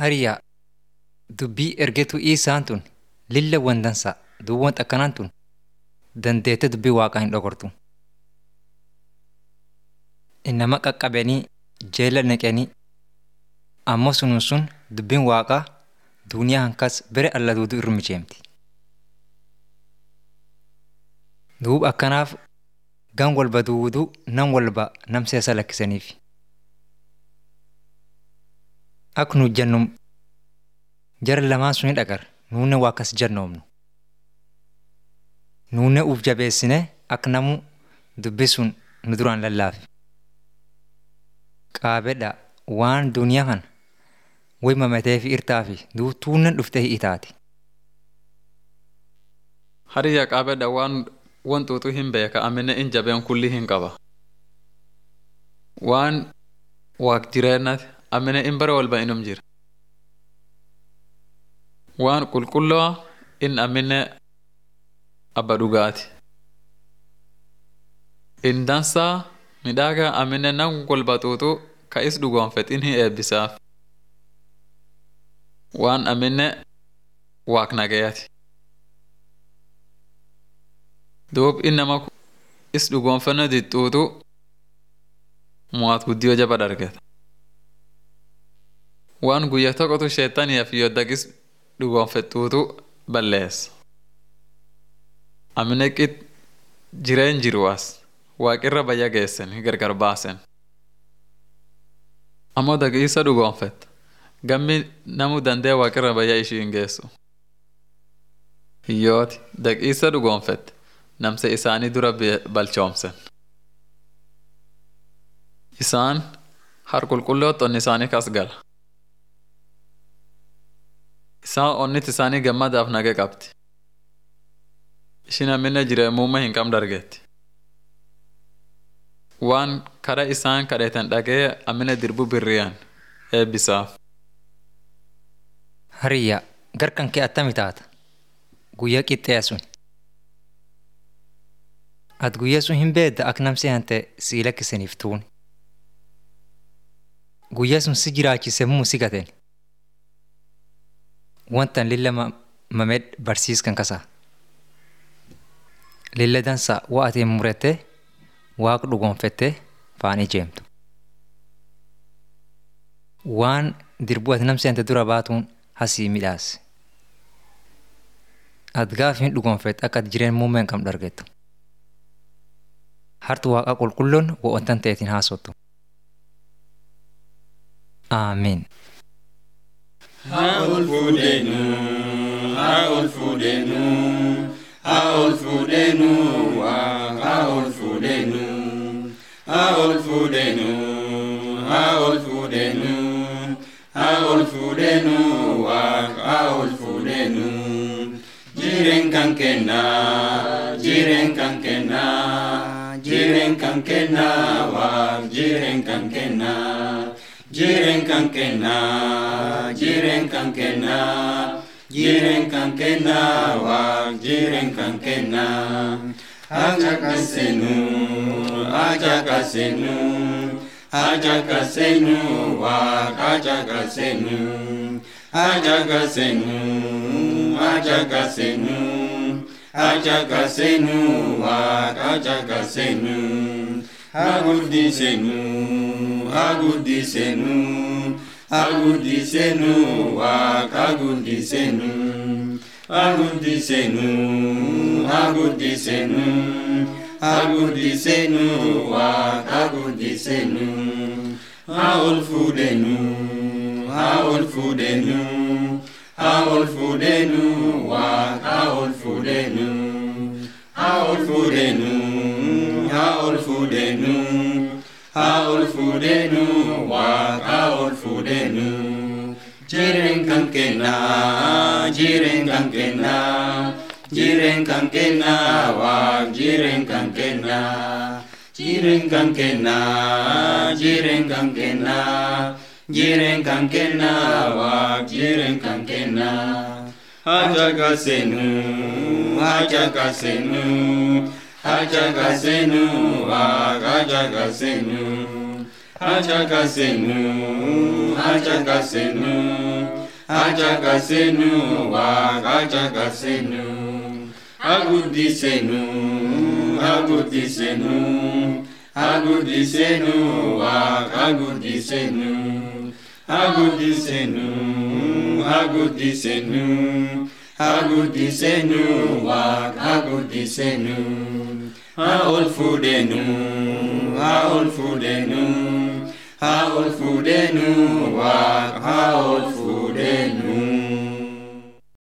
Hariyaa dubbii ergetu isaan tun lilla wandansa duwwan akkanaan tun dandeette dubbii waaqaa hin dhogortu. Innama qaqqabanii jeela neqanii ammoo sunun sun dubbiin waaqaa duuniyaa hankas bere alla duudu irra mijeemti. Duub akkanaaf gan walba duuduu nam walba nam seesa lakkisaniif. Ak nu jennum jara lamaan suni dhagar nuunne waa akkas jannoomnu. Nuunne uf jabeessine ak namu dubbi sun nu duraan lallaafe. Qaabedha waan duniyaa kan way mamatee fi irtaa fi duutuunnen dhuftee itaati. Hariyya qaabedha waan wantuutu hin beeka amine in jabeen kulli hin qaba. Waan waaq jireennati amine in bare walba inum jira. Waan qulqulloo in amine abba dhugaati. In dansaa midhaagaa amine nam walba xuuxu ka is dhugoonfet in hin eebbisaaf. Waan amine waaq nagayaati. Duub innama is dhugoonfanna dixxuutu mo'at guddiyoo jaba dargeta. Waan guyya tokkotu sheettaniif yoddagis dhugoonfettuutu balleessa. Amine qit jireen jiru as waaqirra bayya geessen gargar baasen. Ammoo daqiisa dhugoonfet gammi namu dandee waaqirra bayya ishii hin geessu. Hiyyooti daqiisa dhugoonfet namse isaanii dura balchoomsen. Isaan har qulqulloot onni isaanii kas gala. Isaan onnit isaanii gammadaaf nage qabdi. Ishin amminne jireemummaa hin qabne dargeetti. Waan kara isaan kadheetan dhagee ammine dirbu birriyan eebbisaaf. Hariyyaa garkan kee attami taata guyyaa qixxee sun. Ati guyyaa sun hin beedda ak namsi hante sii lakkisaniif tuuni. Guyyaa sun si jiraachise muu si gateen. Wantan lilla mamed barsiiskan kasaa. Lilla dansa waa atiin murette waaqa dhugoonfette faan ijeemtu. Waan dirbu ati namsi hante dura baatuun hasii midhaase. Ati gaafa hin dhugoonfette akka ati jireen muummee hin qabne dargettu. hartu waaqa qulqulloon wa'oontan ta'eetiin haasottu. Aamiin. Haa ol fuudheenuu, haa ol fuudheenuu, haa ol fuudheenuu, haa ol fuudheenuu, haa ol fuudheenuu, haa ol fuudheenuu, haa ol fuudheenuu, haa ol fuudheenuu. Jireen kan kennaa, jireen kan kennaa. jiren kan kenna wa jiren kan kenna jiren kan kenna jiren kan kenna jiren kan kenna wa jiren kan kenna aja kasenu aja kasenu aja kasenu wa aja kasenu aja kasenu aja kasenu ajagasenu waaq ajagasenu aguddisenu aguddisenu aguddisenu waaq aguddisenu aguddisenu aguddisenu aguddisenu waaq aguddisenu haol fuudhenu haol fuudhenu Haol fudenu wa haol fudenu Haol fudenu Haol fudenu Haol fudenu wa haol fudenu Jiren kan kena jiren kan kena jiren kan kena wa jiren kan kena jiren kan kena jiren kan kena jiren kan kenna wa jiren kan kenna hajaga senu hajaga senu hajaga senu wa hajaga senu Achakasenu, achakasenu, achakasenu, wak achakasenu. Agudisenu, agudisenu, agudisenu, wak agudisenu. Agudisenu, agudisenu, agudisenu, wak agudisenu. Haol fudenu, haol fudenu, haol fudenu, wak haol fudenu.